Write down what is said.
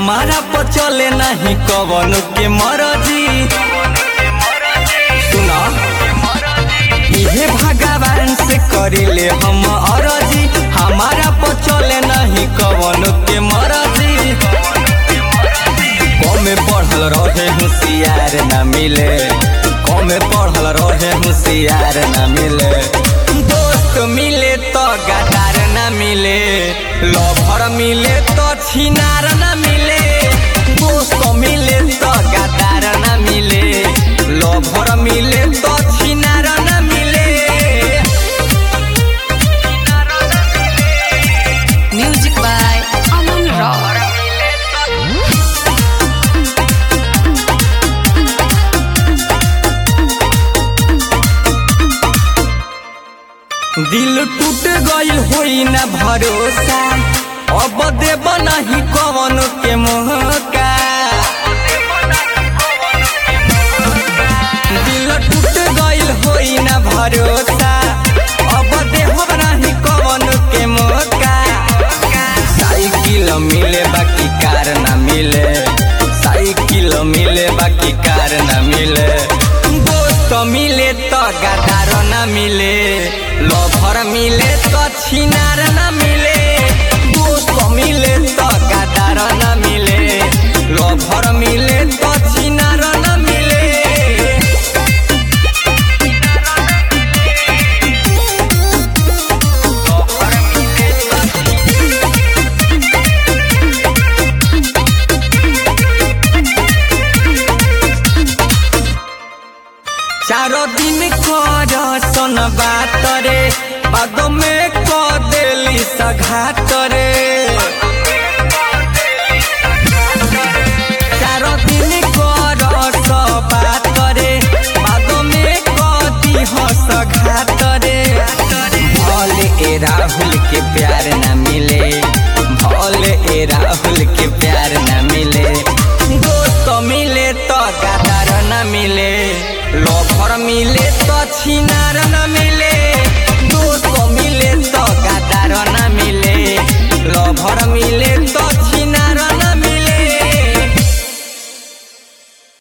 हमारा पर चले नहीं कवन के मरजी सुना इहे भगवान से करिले हम अरजी हमारा पर चले नहीं कवन के मरजी कमे पढ़ल रहे होशियार न मिले कमे पढ़ल रहे होशियार न मिले दोस्त मिले तो गदार न मिले लभर मिले तो छिनार न मिले दोस्त मिले तो गदार न मिले लभर मिले तो छिनार न मिले Music by Aman Rock. दिल टूट गइल होई ना भरोसा अब देब नहीं कवन के मोहका दिल टूट गइल होई ना भरोसा अब देब नहीं कवन के मोहका साइकिल मिले बाकी कार ना मिले साइकिल मिले बाकी कार ना मिले दोस्त मिले तो गदार ना मिले लभर मिले तो छिनार ना मिले दोस्त मिले तो गदार ना मिले लभर मिले तो छिनार ना मिले चारो दिन कर सन बात रे बाद में क देली सघात रे चारो दिन कर स बात रे बाद में क दिह सघात रे भले ए राहुल के प्यार न मिले भले ए राहुल के प्यार न मिले दोस्त मिले तो गदार न मिले लभर मिले तो छिनार न मिले